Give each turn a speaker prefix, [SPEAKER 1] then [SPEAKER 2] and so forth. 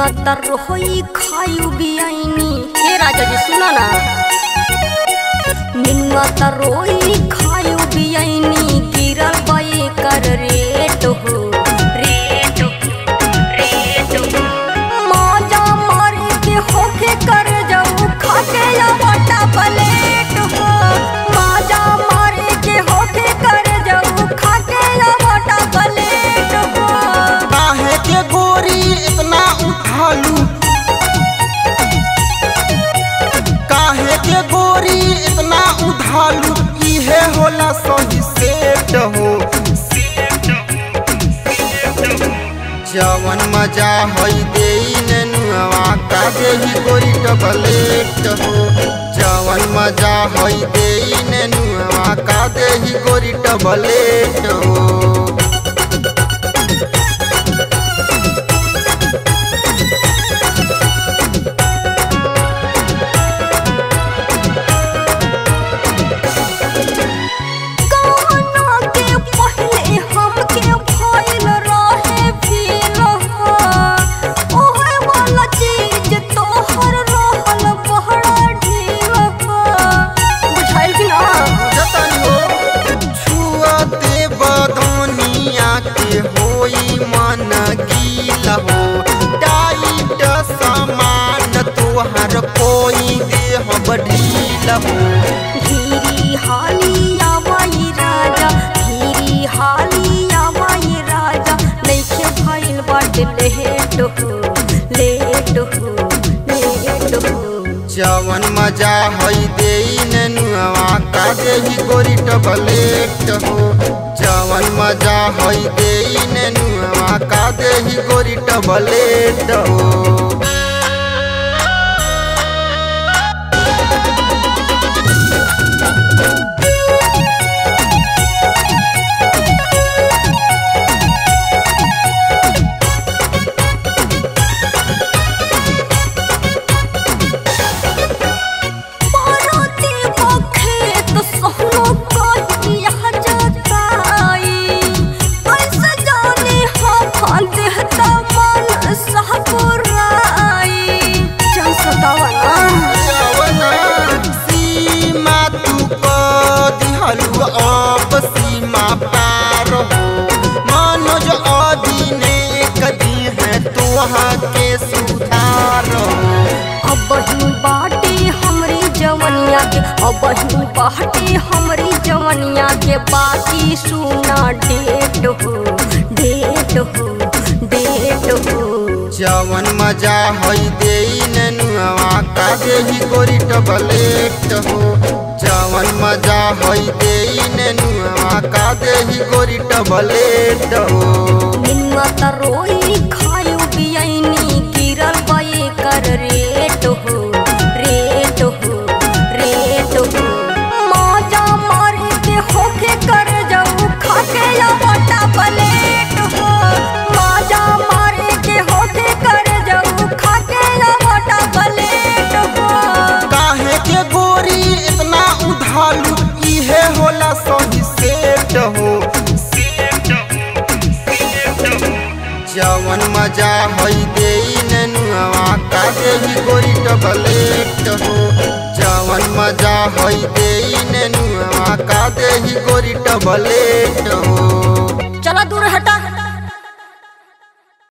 [SPEAKER 1] तर रोई खायु बियाइनी हे राजा जी सुना ना निन्वा तर रोई खायु बियाइनी गिरल बये कर रेट हो रेट हो रेट हो माजा मारे के होके कर जाऊ खाके या बटा प्लेट हो माजा मारे के होके कर जाऊ खाके या बटा प्लेट हो
[SPEAKER 2] काहे के गोरी इतना उठालू काहे के गोरी इतना उठालू इहे होला सही सेट हो जवन मजा हई देई नेनुआ का देही गोरी टबलेट हो जवन मजा हई देई नेनुआ का देही गोरी टबलेट हो
[SPEAKER 1] कौना के पहले हमके भइल रहे फील हो ओहे वाला चीज तोहर रहल बहरा ढील हो बुझाइल कि ना
[SPEAKER 2] जतन हो छुअते बदनिया के होई मन गील हो टाइट सामान तोहर कोई देह बढ़ील हो
[SPEAKER 1] धीरी हाली आवाई राजा धीरी हाली आवाई राजा नइखे भइल बाटे लेट हो लेट हो लेट हो
[SPEAKER 2] जवन मजा हई देई नेनुआ का देही गोरी टबलेट हो जवन मजा हई देई नेनुआ का देही गोरी टबलेट हो
[SPEAKER 1] पारती बखेत सोहनो कहिया जताई ऐसे जाने हम देहता मन सहपुराई चल सतावा ना
[SPEAKER 2] जवना सीमा तू क दिहलु अब सीमा पार हो मनोज अधीने कदी है तोहा के सुधार हो
[SPEAKER 1] अब ही बाटे हमरी जवनिया के अब ही बाटे हमरी जवनिया के बाकी सुना डेट हो डेट हो डेट हो
[SPEAKER 2] जवन मजा हई देई नेनुआ का देही गोरी टबलेट हो जवन मजा हई देई नेनुआ का देही गोरी टबलेट हो
[SPEAKER 1] निन्वा तरोई खायु बियाइनी गिरल बये कर रेट हो रेट हो रेट हो माजा मारे के होके कर जाऊ खाके या बटा प्लेट हो माजा मारे के होके कर जाऊ खाके या बटा प्लेट हो
[SPEAKER 2] काहे के गोरी इतना उधालू इहे होला सही सेट हो जवन मजा हई देई नेनुआ का देही गोरी टबलेट हो जवन मजा हई देई नेनुआ का देही गोरी टबलेट हो